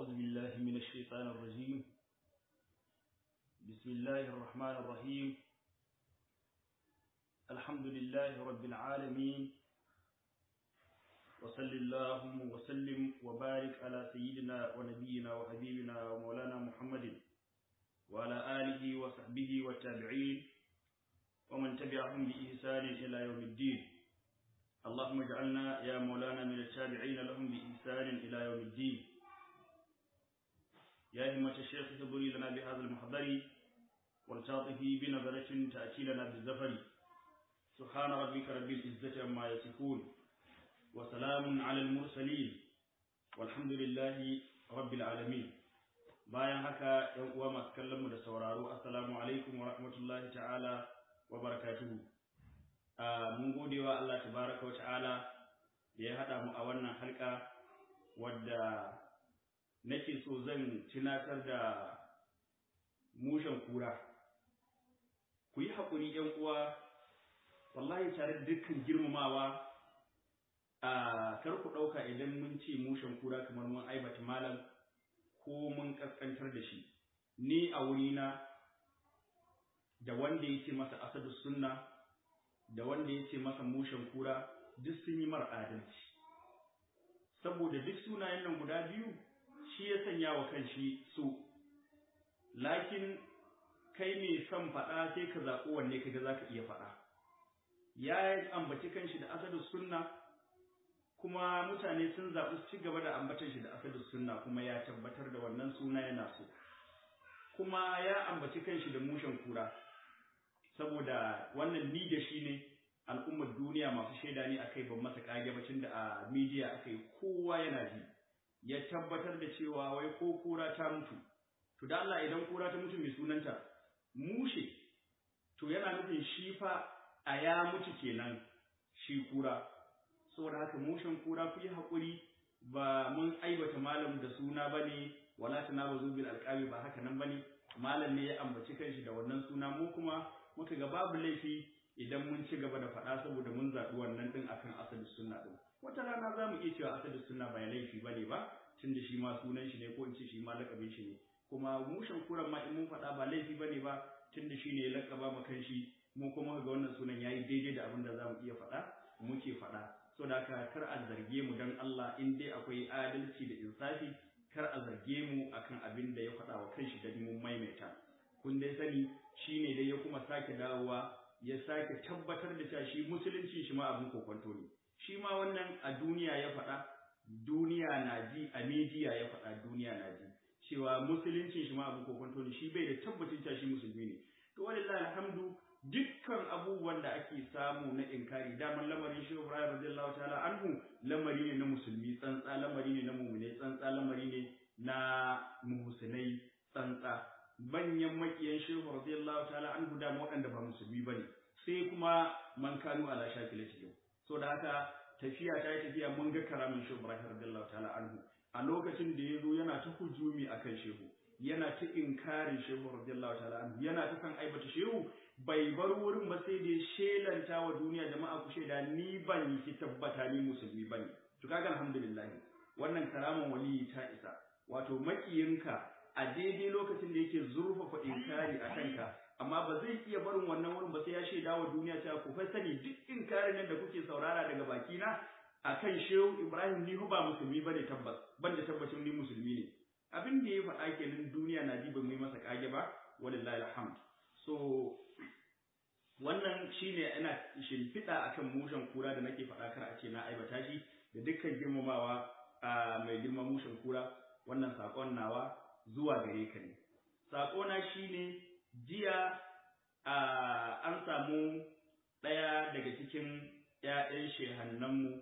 أعوذ بالله من الشيطان الرجيم بسم الله الرحمن الرحيم الحمد لله رب العالمين وصل اللهم وسلم وبارك على سيدنا ونبينا وحبيبنا ومولانا محمد وعلى آله وصحبه والتابعين ومن تبعهم بإحسان إلى يوم الدين اللهم اجعلنا يا مولانا من التابعين لهم بإحسان إلى يوم الدين يا همة الشيخ تبري لنا بهذا المحضر والتاطفي بنظرة تأتي لنا بالزفر سبحان ربك رب العزة عما يصفون وسلام على المرسلين والحمد لله رب العالمين bayan haka ‘yan uwa masu kallon mu da sauraro assalamu alaikum wa rahmatullahi ta'ala wa barakatuhu mun gode wa Allah tabaraka wa ta'ala da ya haɗa mu a wannan halka wadda nake so zan tunatar da mushen kura ku yi haƙuri ‘yan uwa wallahi tare da dukkan girmamawa a kar ku ɗauka idan mun ce mushen kura kamar mun aibata malam ko mun ƙasƙantar da shi ni a wurina da wanda ya ce masa asadu sunna da wanda ya ce masa mushen kura duk sun yi mara adalci saboda duk sunayen nan guda biyu shi ya sanya wa kanshi su lakin kai mai son faɗa sai ka zaɓi wanne kaga za ka iya faɗa ya ambaci kanshi da asadu sunna kuma mutane sun zaɓi su ci gaba da ambatan shi da asadu sunna kuma ya tabbatar da wannan suna yana so kuma ya ambaci kanshi da mushen kura saboda wannan ni da shi ne al'ummar duniya masu shaida ne akai ban masa kage bacin da a media akai kowa yana ji ya tabbatar da cewa wai ko kura ta mutu to da Allah idan kura ta mutu mai sunanta mushe to yana nufin shi fa a ya mutu kenan shi kura saboda haka mushen kura ku yi haƙuri ba mun aibata malam da suna bane wala tanabazu bil alqabi ba haka nan bane malam ne ya ambaci kanshi da wannan suna mu kuma muka ga babu laifi idan mun ci gaba da faɗa saboda mun zaɓi wannan ɗin akan asali sunna ɗin wata rana za mu iya cewa asali sunna ba laifi bane ba tun da shi ma sunan shi ne ko in ce shi ma lakabin shi ne kuma mushen kuran ma in mun faɗa ba laifi bane ba tun da shi ne ya lakaba ma kanshi mu kuma ga wannan sunan yayi daidai da abin da za mu iya faɗa muke faɗa so da haka kar a zarge mu dan Allah in dai akwai adalci da insafi kar a zarge mu akan abin da ya faɗa wa kanshi da mun maimaita kun dai sani shine dai ya kuma sake dawowa ya sake tabbatar da cewa shi musulunci shi ma abin kokonto ne shi ma wannan a duniya ya faɗa duniya na ji a media ya faɗa duniya na ji cewa musulunci shi ma abin kokonto ne shi bai da tabbacin cewa shi musulmi ne to wallahi alhamdu dukkan abubuwan da ake samu na inkari daman lamarin shi Ibrahim radiyallahu ta'ala anhu lamari ne na musulmi tsantsa lamari ne na mu'mine tsantsa lamari ne na muhsinai tsantsa manyan makiyan shehu radiyallahu ta'ala anhu da waɗanda ba musulmi bane sai kuma man kanu ala shakilati so da haka tafiya ta yi tafiya mun ga karamin shehu Ibrahim radiyallahu ta'ala anhu a lokacin da ya zo yana ta hujumi akan shehu yana ta inkarin shehu radiyallahu ta'ala anhu yana ta kan aibata shehu bai bar wurin ba sai da shelanta wa duniya jama'a ku shaida ni ban yi ki tabbata ni musulmi bane to kaga alhamdulillah wannan karaman waliyi ta isa wato makiyinka a daidai lokacin da yake zurfafa inkari a kanka amma ba zai iya barin wannan wurin ba sai ya shaida wa duniya cewa ku fa sani duk inkarin nan da kuke saurara daga baki na akan shehu Ibrahim ni ba musulmi bane tabbas ban da tabbacin ni musulmi ne abin da ya faɗa kenan duniya na ji ba mu yi masa kage ba walillahi alhamd so wannan shine ina shimfiɗa akan mushen kura da nake faɗa kar a ce na aibata shi da dukkan girmamawa a mai girman mushen kura wannan sakon nawa zuwa gare ka ne sakona shine jiya an samu ɗaya daga cikin ‘ya'yan shehannanmu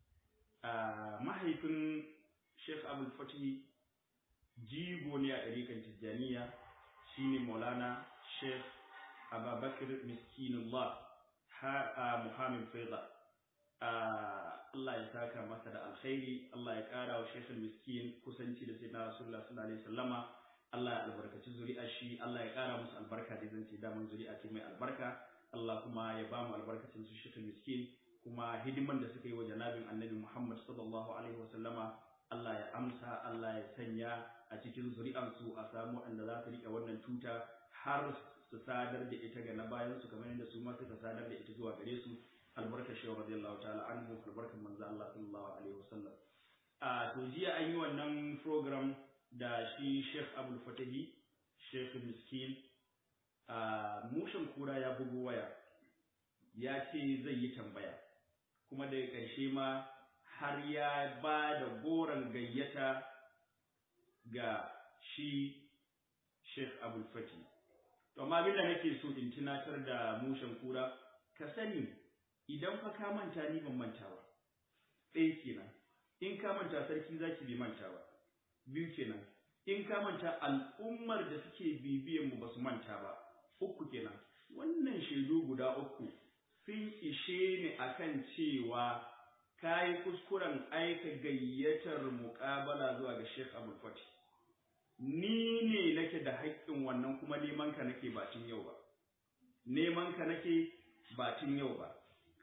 mahaifin Sheikh Abdul Fatih jigo ne a ɗarikan Tijjaniya shine Maulana Sheikh Ababakar Miskinullah Muhammad Faiza Allah ya saka masa da alkhairi Allah ya ƙara wa Sheikh Miskin kusanci da sai na Rasulullah sallallahu alaihi wasallama Allah ya albarkaci zuri'ar shi Allah ya ƙara musu albarka da zan ce daman zuri'a ce mai albarka Allah kuma ya ba mu albarkacin su Sheikh Miskin kuma hidiman da suka yi wa janabin Annabi Muhammad sallallahu alaihi wasallama Allah ya amsa Allah ya sanya a cikin zuri'ansu a samu waɗanda za su riƙe wannan tuta har su sadar da ita ga na bayan su kamar yadda su ma suka sadar da ita zuwa gare su albarkar shehu radiyallahu ta'ala anhu albarkar manzo Allah sallallahu alaihi wasallam a to jiya an yi wannan program da shi Sheikh Abdul Fatahi Sheikh Miskin a mushin kura ya bugu waya ya ce zai yi tambaya kuma daga ƙarshe ma har ya ba da goron gayyata ga shi Sheikh Abdul Fati. To amma abin da nake so in tunatar da mushen kura ka sani idan fa ka manta ni ban manta ba. Ɗaya kenan. In ka manta sarki zaki bai manta ba. Biyu kenan. In ka manta al'ummar da suke bibiyan mu ba su manta ba. Uku kenan. Wannan shaidu guda uku sun ishe ni akan cewa ka yi kuskuren aika gayyatar muƙabala zuwa ga Sheikh Abdul Fati. Ni ne nake da haƙƙin wannan kuma neman ka nake ba tun yau ba. Neman ka nake ba tun yau ba.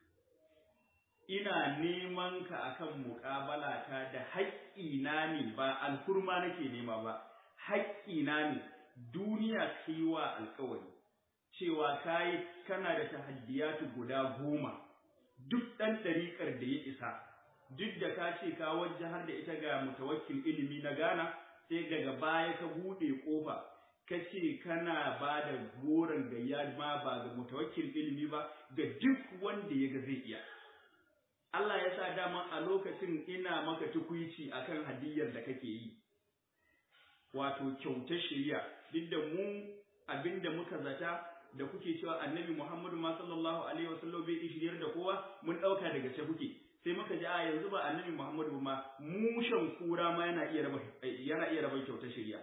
Ina neman ka akan muƙabala ta da haƙƙina ne ba alhurma nake nema ba. Haƙƙina ne duniya kai wa alƙawari cewa kai kana da tahaddiyatu guda goma. duk ɗan ɗariƙar da ya isa duk da ka ce ka wajahar da ita ga mutawakkil ilimi na Ghana sai daga baya ka buɗe ƙofa ka ce kana ba da goron gayya ma ba ga mutawakkil ilimi ba ga duk wanda ya ga zai iya Allah ya sa dama a lokacin ina maka tukuici akan hadiyar da kake yi wato kyautar shari'a duk da mu abinda muka zata da kuke cewa annabi Muhammadu ma sallallahu alaihi wasallam bai shiryar da kowa mun dauka daga ce kuke sai muka ji a yanzu ba annabi Muhammadu ma mushan kura ma yana iya raba yana iya raba kyautar shari'a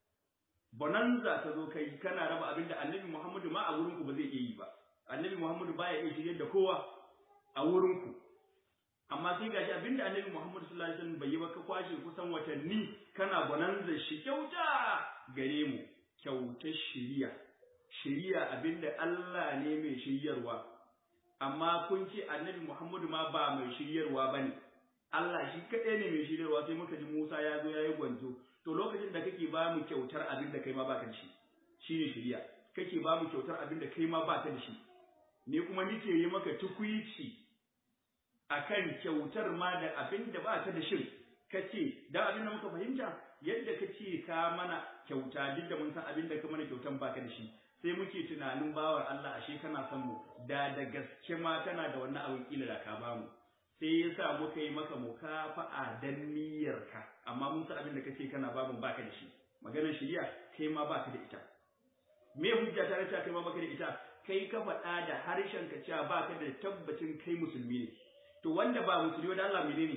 bonanza ta zo kai kana raba abinda annabi Muhammadu ma a wurin ku ba zai iya yi ba annabi Muhammadu baya iya shiryar da kowa a wurin ku amma sai gashi abinda annabi Muhammadu sallallahu alaihi wasallam bai yi ba ka kwashe kusan watanni kana bonanza shi kyauta gare mu kyautar shari'a shiriya abinda Allah ne mai shiryarwa amma kun ce annabi Muhammadu ma ba mai shiryarwa bane Allah shi kaɗai ne mai shiryarwa sai muka ji Musa ya zo ya yi gwanzo to lokacin da kake ba mu kyautar abin da kai ma baka da shi shine shiriya kake ba mu kyautar abin da kai ma baka da shi ne kuma nike yi maka tukuici akan kyautar ma da abin da baka da shi kace da abin da muka fahimta yadda kace ka mana kyauta duk da mun san abin da ka mana kyautan baka da shi sai muke tunanin bawar Allah ashe kana son mu da da gaske ma kana da wannan abin kila da ka ba mu sai yasa muka yi maka mukafa'a dan niyyarka amma mun san abin da kace kana ba mu baka da shi maganar shari'a kai ma baka da ita me hujja ta race kai ma baka da ita kai ka faɗa da harshen ka cewa baka da tabbacin kai musulmi ne to wanda ba musulmi da Allah menene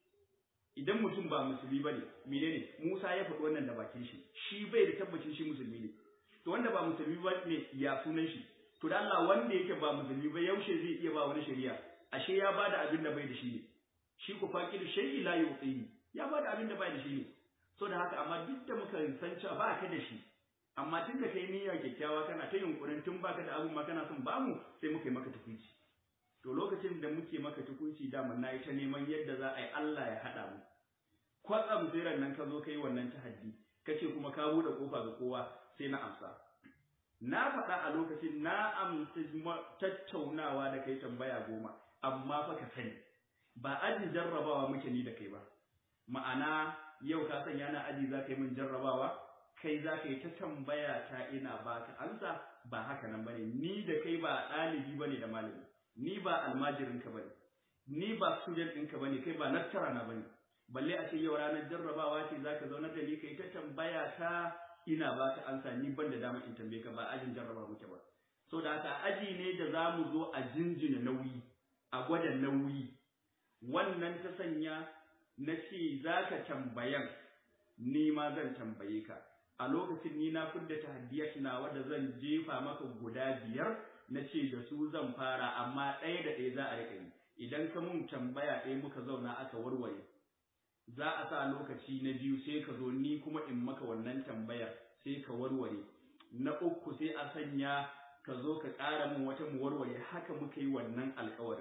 idan mutum ba musulmi bane menene Musa ya faɗi wannan da bakin shi shi bai da tabbacin shi musulmi ne to wanda ba musulmi ba ne ya sunan shi to da Allah wanda yake ba musulmi ba yaushe zai iya ba wani shari'a ashe ya bada abin da bai da shi ne shi ku faqir shay'i la yu'tihi ya bada abin da bai da shi ne so da haka amma duk da muka san cewa ba ka da shi amma tun da kai niyya kyakkyawa kana ta yunkurin tun baka da abun ma kana son bamu sai muka yi maka tukunci to lokacin da muke maka tukunci dama na yi ta neman yadda za a yi Allah ya haɗa mu kwatsam sai nan ka zo kai wannan tahaddi kace kuma ka buɗe kofa ga kowa sai na amsa na faɗa a lokacin na amsa tattaunawa da kai tambaya goma amma fa ka sani ba ajin jarrabawa muke ni da kai ba ma'ana yau ka sanya na aji za ka yi min jarrabawa kai za ka yi ta tambaya ta ina ba ka ansa ba haka nan bane ni da kai ba ɗalibi bane da malami ni ba almajirinka bane ni ba student ɗinka bane kai ba nattara na bane balle a ce yau ranar jarrabawa ce za ka zauna da ni kai ta tambaya ta ina ba ka ansa ni ban da dama in tambaye ka ba ajin jarraba muke ba so da haka aji ne da za mu zo a jinjina nauyi a gwada nauyi wannan ta sanya na ce za ka tambayan ni ma zan tambaye ka a lokacin ni na fidda tahaddiyat na wanda zan jefa maka guda biyar na ce da su zan fara amma ɗaya da ɗaya za a riƙa yi idan ka mun tambaya ɗaya muka zauna aka warware za a sa lokaci na biyu sai ka zo ni kuma in maka wannan tambayar sai ka warware na uku sai a sanya ka zo ka ƙara min wata mu warware haka muka yi wannan alƙawarin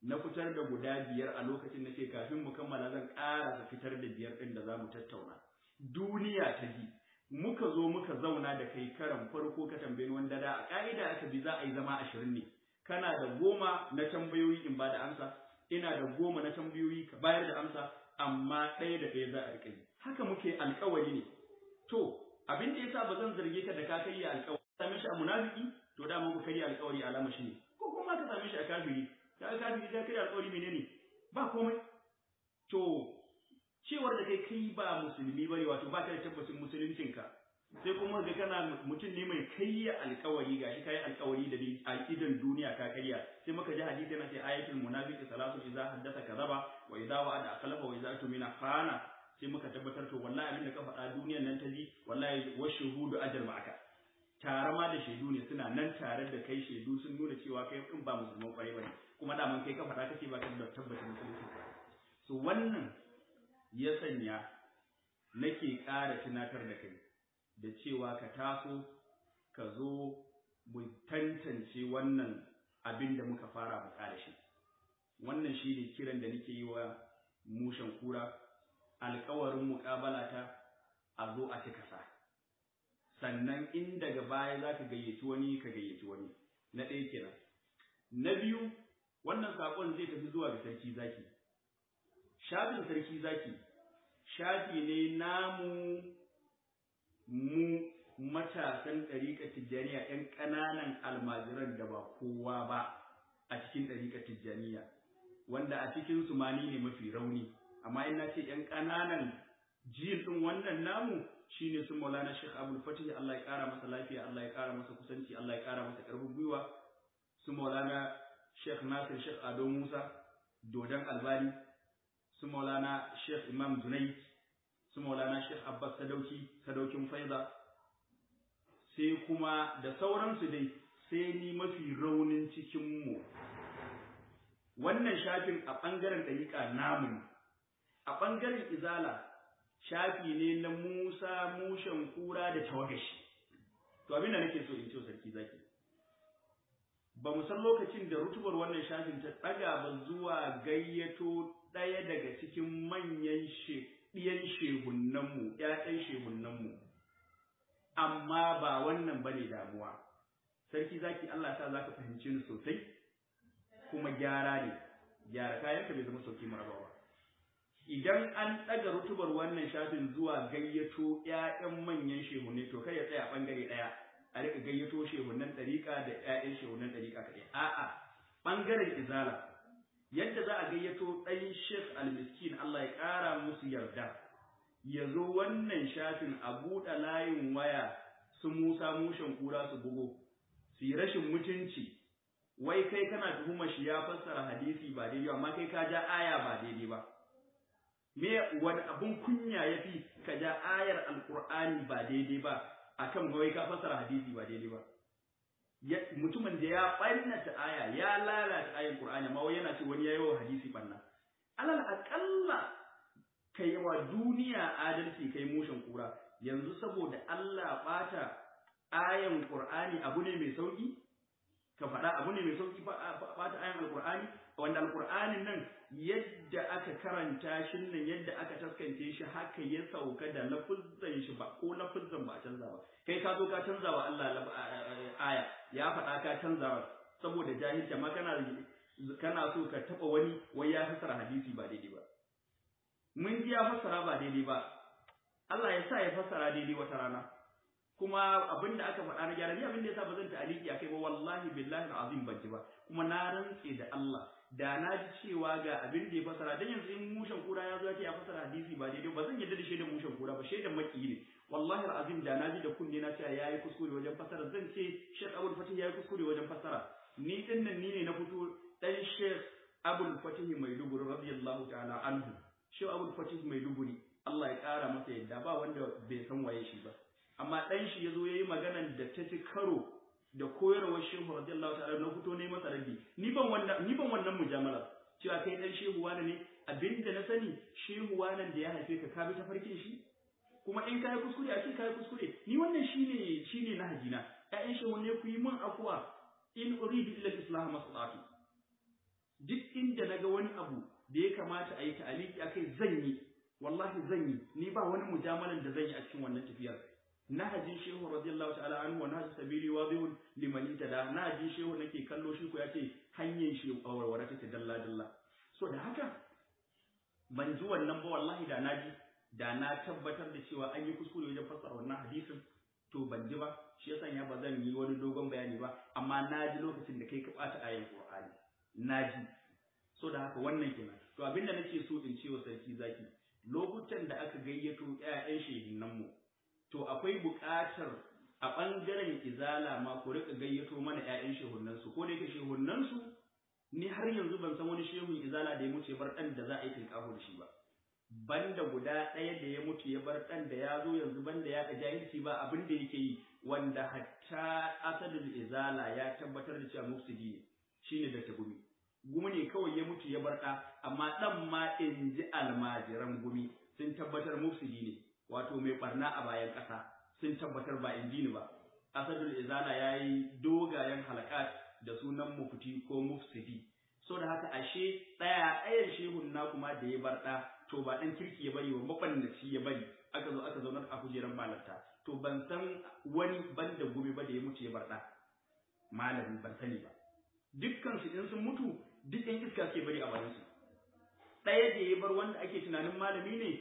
na fitar da guda biyar a lokacin na ce kafin mu kammala zan ƙarasa fitar da biyar ɗin da za mu tattauna duniya ta ji muka zo muka zauna da kai karan farko ka tambayi wanda da a ƙa'ida aka bi za a yi zama ashirin ne kana da goma na tambayoyi in ba da amsa ina da goma na tambayoyi ka bayar da amsa amma ɗaya da ɗaya za a riƙa yi haka muke alƙawari ne to abin da yasa ba zan zarge ka da ka kai alƙawari same shi a munafiki to da mun kai alƙawari alama shi ne ko kuma ka same shi a kafiri ka kafiri ka kai alƙawari menene ba komai to cewar da kai kai ba musulmi bane wato ba ka da tabbacin musuluncinka sai kuma ga kana mutum ne mai kayya alkawari gashi kai alkawari da a idan duniya ka karya sai muka ji hadisi yana ce ayatul munafiqi salatu idza haddatha kadhaba wa idza wa'ada akhlafa wa idza tumina khana sai muka tabbatar to wallahi abin da ka faɗa duniyar nan ta ji wallahi wa shuhudu ajr ma'aka tare ma da shaidu ne suna nan tare da kai shaidu sun nuna cewa kai in ba musulman kwarai bane kuma da man kai ka faɗa kace ba ka da tabbacin musulunci so wannan ya sanya nake ƙara tunatar da kai da cewa ka taso ka zo mu tantance wannan abin da muka fara mu ƙara shi wannan shi ne kiran da nake yi wa mushen kura alkawarin muƙabala ta a zo a cika sa sannan in daga baya za ka gayyaci wani ka gayyaci wani na ɗaya kenan na biyu wannan saƙon zai tafi zuwa ga sarki zaki shafin sarki zaki shafi ne namu mu matasan ɗariƙar tijjaniya ‘yan ƙananan almajiran da ba kowa ba a cikin ɗariƙar tijjaniya wanda a cikin su ma ni ne mafi rauni amma in na ce ‘yan ƙananan jin ɗin wannan namu shine su maulana shekh abul fatih Allah ya ƙara masa lafiya Allah ya ƙara masa kusanci Allah ya ƙara masa ƙarfin gwiwa su maulana shekh nasir shekh ado musa dodon albani su maulana shekh imam junaid su maulana shekh abbas sadauki sadaukin faiza sai kuma da sauransu dai sai ni mafi raunin cikinmu wannan shafin a ɓangaren ɗariƙa namu a ɓangaren izala shafi ne na musa mushen kura da tawagashi to abinda nake so in ce sarki zaki ba mu san lokacin da rutubar wannan shafin ta ɗaga ba zuwa gayyato ɗaya daga cikin manyan ɗiyan shehunnanmu ‘ya'yan shehunnanmu amma ba wannan ba ne damuwa sarki zaki Allah sa za ka fahimci ni sosai kuma gyara ne gyara kayanka bai zama sauki marabawa idan an ɗaga rutubar wannan shafin zuwa gayyato ‘ya'yan manyan shehunne to kai ya tsaya ɓangare ɗaya a rika gayyato shehunnan ɗariƙa da ‘ya'yan shehunnan ɗariƙa kaɗai a'a ɓangaren izala yadda za a gayyato ɗan Sheikh al-Miskin Allah ya ƙara musu yarda ya zo wannan shafin a buɗe layin waya su Musa mushen kura su bugo su yi rashin mutunci wai kai kana tuhumar shi ya fassara hadisi ba daidai amma kai ka ja aya ba daidai ba me wani abun kunya yafi ka ja ayar alqur'ani ba daidai ba akan wai ka fassara hadisi ba daidai ba mutumin da ya ɓannata aya ya lalata ayin Qur'ani amma wai yana ce wani yayi wa hadisi banna alal aqalla kai wa duniya adalci kai mushin kura yanzu saboda Allah bata ayan Qur'ani abu ne mai sauki ka faɗa abu ne mai sauki bata ayan Al-Qur'ani wanda Al-Qur'anin nan yadda aka karanta shi nan yadda aka taskance shi haka ya sauka da lafuzzan shi ba ko lafuzzan ba canza ba kai ka zo ka canza wa Allah aya ya faɗa ka canza ba saboda jahilci amma kana kana so ka taba wani wai ya fassara hadisi ba daidai ba mun ji ya fassara ba daidai ba Allah ya sa ya fassara daidai wata rana kuma abin da aka faɗa na gyara ni abin da yasa ba zan ta'aliki akai ba wallahi billahi azim ban ji ba kuma na rantse da Allah da na ji cewa ga abin da ya fasara dan yanzu in mushen kura ya zo ya ce ya fasara hadisi ba daidai ba zan yadda da shaidan mushen kura ba shaidan maki ne wallahi alazim da na ji da kunne na cewa yayi kuskure wajen fasara zan ce Sheikh Abdul Fatih yayi kuskure wajen fasara ni din nan ni ne na fito dan Sheikh Abdul Fatih Maiduguri radiyallahu ta'ala anhu Sheikh Abdul Fatih Maiduguri Allah ya kara masa yadda ba wanda bai san waye shi ba amma dan shi yazo yayi maganan da ta ci karo da koyarwar shehu radiyallahu ta'ala na fito ne masa rabbi ni ban wannan ni ban wannan mujamala cewa kai dan shehu wani ne abinda na sani shehu wani da ya haife ka ka bi ta farkin shi kuma in kai kuskure a ce kai kuskure ni wannan shine shine na hajina ƴaƴan shehu ne ku yi min afwa in uridu illa islah masallati duk inda naga wani abu da ya kamata a yi ta'aliki akai zan yi wallahi zan yi ni ba wani mujamalan da zan yi a cikin wannan tafiyar nahajin shehu radiyallahu ta'ala anhu wa nahaj sabili wadihun liman itada nahajin shehu nake kallo shi ko yace hanyar shi warware take dalla dalla so da haka ban ji wannan ba wallahi da naji da na tabbatar da cewa an yi kuskure wajen fassara wannan hadisin to ban ji ba shi yasa ya ba zan yi wani dogon bayani ba amma na ji lokacin da kai ka bata ayan qur'ani na ji so da haka wannan kenan to abinda nake so in ce wa sarki zaki lokutan da aka gayyato ƴaƴan shehinan mu to akwai buƙatar a ɓangaren izala ma ku rika gayyato mana ƴaƴan shehunan su ko da yake shehunan su ni har yanzu ban san wani shehun izala da ya mutu ya bar ɗan da za a yi tinkaho da shi ba banda guda ɗaya da ya mutu ya bar ɗan da ya zo yanzu banda ya ka jahilci ba abin da yake yi wanda hatta asadul izala ya tabbatar da cewa mufsidi ne shine da gumi gumi ne kawai ya mutu ya bar ɗa amma ɗan ma in ji almajiran gumi sun tabbatar mufsidi ne wato mai barna a bayan ƙasa sun tabbatar ba in ji ni ba asadul izala ya yi dogayen halakat da sunan mufti ko mufsidi so da haka ashe ɗaya ɗayan shehun na kuma da ya bar ɗa to ba ɗan kirki ya bari wa mabannaci ya bari aka zo aka zaunar a kujerar malarta to ban san wani banda gumi ba da ya mutu ya bar ɗa malami ban sani ba dukkan su in sun mutu duk ɗan iska ke bari a bayan su ɗaya da ya bar wanda ake tunanin malami ne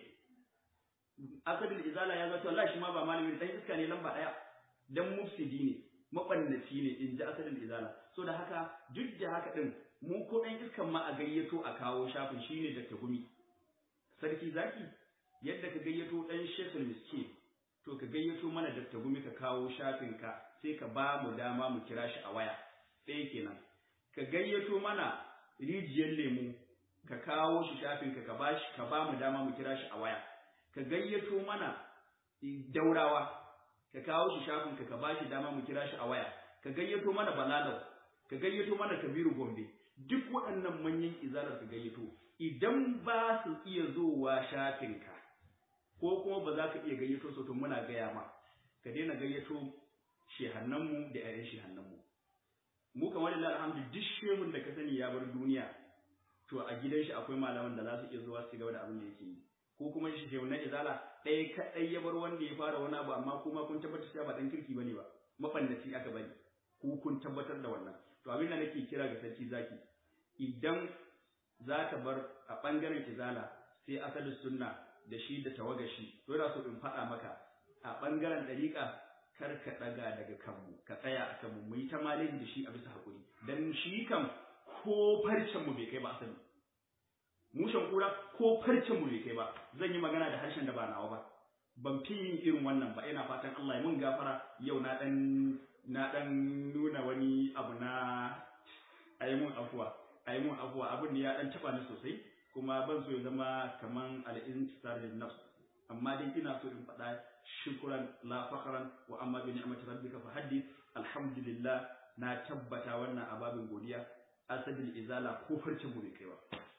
asadin izala ya zato Allah shi ma ba malami ɗan iska ne lamba ɗaya dan mufsidi ne mabannaci ne in ji asalin izala so da haka duk da haka din mu ko ɗan iskan ma a gayyato a kawo shafin shine da gumi sarki zaki yadda ka gayyato ɗan shekul miski to ka gayyato mana da gumi ka kawo shafin ka sai ka ba mu dama mu kira shi a waya ɗaya kenan ka gayyato mana rijiyar lemu ka kawo shi shafin ka ka ba shi ka ba mu dama mu kira shi a waya ka gayyato mana daurawa ka kawo shi shafin ka ka ba shi dama mu kira shi a waya ka gayyato mana balalau ka gayyato mana kabiru gombe duk waɗannan manyan izalar ka gayyato idan ba su iya zowa shafin ka ko kuma ba za ka iya gayyato su to muna gaya ma ka daina gayyato shehannan mu da ƴaƴan shehannan mu mu kamar lillahi alhamdu duk shehun da ka sani ya bar duniya to a gidan shi akwai malaman da za su iya zuwa su gaba da abin da yake yi ko kuma shi shehu na izala ɗaya kaɗai ya bar wanda ya fara wani abu amma kuma kun tabbatar cewa ba ɗan kirki bane ba mafannaci aka bari ko kun tabbatar da wannan to abin da nake kira ga sarki zaki idan za ka bar a ɓangaren izala sai asalin sunna da shi da tawagashi to yana so in faɗa maka a ɓangaren ɗariƙa kar ka ɗaga daga kanmu ka tsaya a kanmu mu yi ta malin da shi a bisa haƙuri dan shi kam ko farcen mu bai kai ba asali mushen kura ko farcen mu bai kai ba zan yi magana da harshen da ba nawa ba ban fi yin irin wannan ba ina fatan Allah ya mun gafara yau na dan na dan nuna wani abu na ayi mun afuwa ayi mun afuwa abin da ya dan taba ni sosai kuma ban so ya zama kaman al-intisar lin nafs amma dai ina so in faɗa shukran la fakhran wa amma bi ni'mati rabbika fa haddith alhamdulillah na tabbata wannan ababin godiya asadil izala ko farcen mu bai kai ba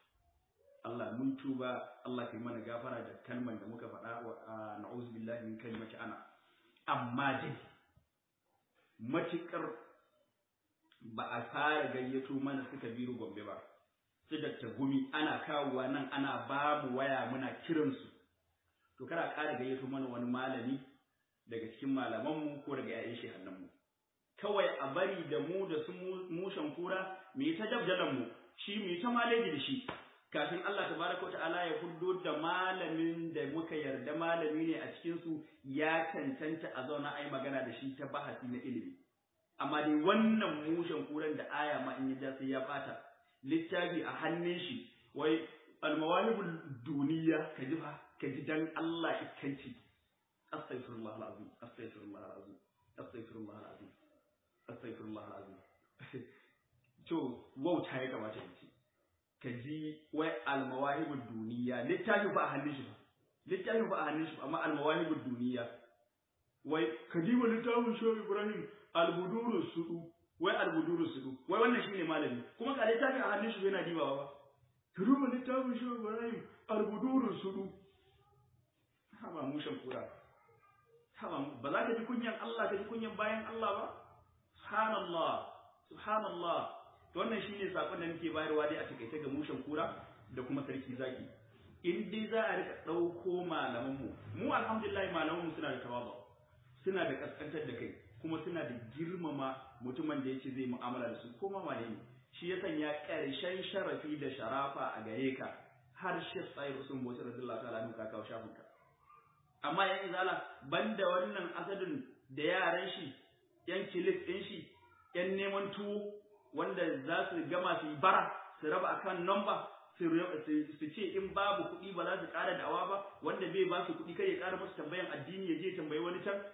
Allah mun tuba Allah kai mana gafara da kalman da muka faɗa wa na'udzu billahi min kalimati ana amma dai matikar ba a fara gayyato mana suka biru gombe ba su dakta gumi ana kawowa nan ana ba mu waya muna kiransu to kada ƙara gayyato mana wani malami daga cikin malamanmu ko daga 'ya'yan shehannanmu kawai a bari da mu da su mushen kura mu yi ta dabdalan mu shi mu yi ta maleji da shi kafin Allah tabaraka ta'ala ya fuddo da malamin da muka yarda malami ne a cikin su ya cancanta a zauna ai magana da shi ta bahasi na ilimi amma dai wannan mushen kuran da aya ma in ya sai ya bata littafi a hannun shi wai almawahibul duniya ka ji fa ka ji dan Allah iskanci astaghfirullah alazim astaghfirullah alazim astaghfirullah alazim astaghfirullah alazim to wauta ya kamata in ce ka ji wai almawahibul duniya littafi ba a hannun shi ba littafi ba a hannun shi ba amma almawahibul duniya wai ka ji wa littafin shehu ibrahim albuduru sudu wai albuduru sudu wai wannan shine malami kuma ka littafi a hannun shi yana dibawa ba ka duba littafin shehu ibrahim albuduru sudu haba mushen kura haba ba za ka ji kunyan Allah ka ji kunyan bayan Allah ba subhanallah subhanallah to wannan shine sakon da muke bayarwa dai a takaice ga mushen kura da kuma sarki zaki in dai za a rika ɗauko malamanmu mu alhamdulillah malamanmu suna da tawaba suna da kaskantar da kai kuma suna da girmama mutumin da yace zai mu'amala da su ko ma wane ne shi ya sanya ƙarshen sharafi da sharafa a gare ka har shi tsayi usun bauchi radiyallahu ta'ala anhu ka kawo shafin ka amma yan izala banda wannan asadin da yaran shi yan kilik din shi yan neman tuwo wanda za su gama su yi bara su raba akan number su ce in babu kuɗi ba za su ƙara da'awa ba wanda bai ba su kuɗi kai ya ƙara musu tambayan addini ya je tambayi wani can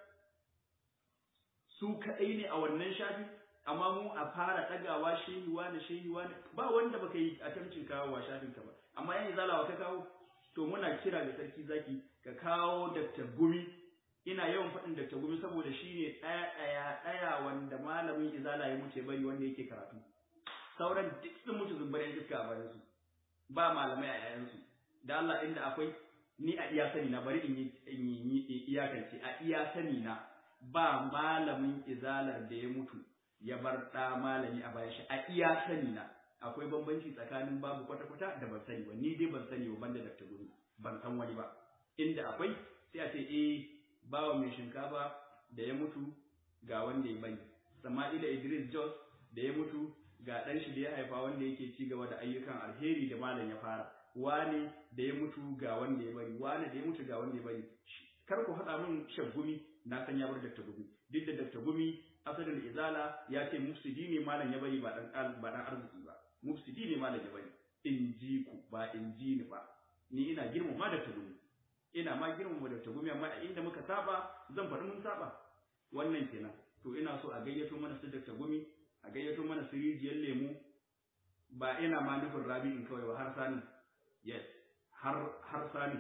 su kaɗai ne a wannan shafi amma mu a fara ɗagawa shehi wani shehi wani ba wanda baka yi a tamcin kawo wa shafin ka ba amma yan izalawa ka kawo to muna kira ga sarki zaki ka kawo Dr. Gumi ina yawan faɗin Dr. Gumi saboda shi ne ɗaya ɗaya ɗaya wanda malamin izala ya mutu bari wanda yake karatu sauran duk sun mutu zumbar yan iska a bayan su ba malamai a yayansu da Allah inda akwai ni a iya sani na bari in yi iyakance a iya sani na ba malamin izalar da ya mutu ya bar ɗa malami a bayan shi a iya sani na akwai bambanci tsakanin babu kwata-kwata da ban sani ba ni dai ban sani ba banda Dr. Gumi ban san wani ba inda akwai sai a ce eh bawa mai shinkafa da ya mutu ga wanda ya bari Sama'ila Idris Jos da ya mutu ga ɗan shi da ya haifa wanda yake ci gaba da ayyukan alheri da malam ya fara wane da ya mutu ga wanda ya bari wane da ya mutu ga wanda ya bari kar ku haɗa min shan gumi na san ya bar Dr. Gumi duk da Dr. Gumi asalin izala ya ce mufsidi ne malam ya bari ba dan ba dan arziki ba mufsidi ne malam ya bari in ji ku ba in ji ni ba ni ina girmama Dr. Gumi ina ma girmama Dr. Gumi amma a inda muka saba zan faɗi mun saba wannan kenan to ina so a gayyato mana su Dr. Gumi a gayyato mana su rijiyar lemu ba ina ma nufin rabi'in kawai ba har sani yes har har sani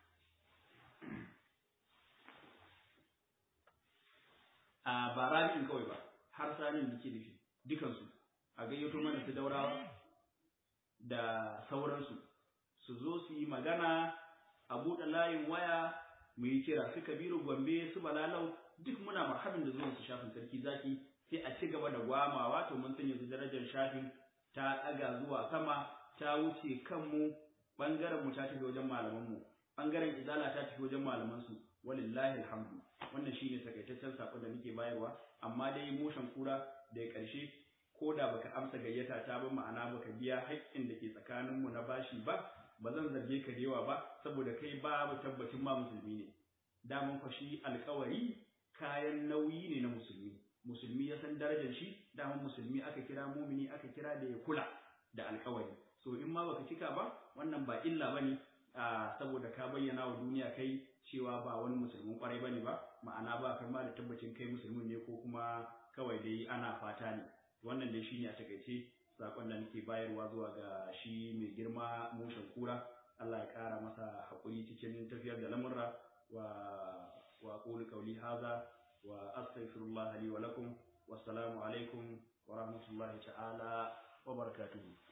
a ba rabi'in kawai ba har sanin da ke nufi dukansu a gayyato mana su daurawa da sauransu su zo su yi magana a buɗe layin waya mu yi kira su kabiru gombe su balalau duk muna marhabin da zuwan su shafin sarki zaki sai a ci gaba da gwamawa to mun san yanzu darajar shafin ta ɗaga zuwa sama ta wuce kanmu ɓangaren mu ta tafi wajen malaman mu ɓangaren izala ta tafi wajen malaman su walillahi alhamdu wannan shine takaitaccen sako da muke bayarwa amma dai motion kura da ƙarshe ko da baka amsa gayyata ta ba ma'ana baka biya haƙƙin da ke tsakanin mu na bashi ba ba zan zarge ka da yawa ba saboda kai babu tabbacin ma musulmi ne daman fa shi alƙawari kayan nauyi ne na musulmi musulmi ya san darajar shi daman musulmi aka kira mumini aka kira da ya kula da alƙawari so in ma baka cika ba wannan ba illa bane saboda ka bayyana wa duniya kai cewa ba wani musulmin kwarai bane ba ma'ana ba kai ma da tabbacin kai musulmin ne ko kuma kawai dai ana fata ne wannan dai shine a takaice sakon da nake bayarwa zuwa ga shi mai girma mushin kura Allah ya kara masa hakuri cikin tafiyar da lamurra wa wa qulu qawli hadha wa astaghfirullah li wa lakum wassalamu alaikum wa rahmatullahi ta'ala wa barakatuhu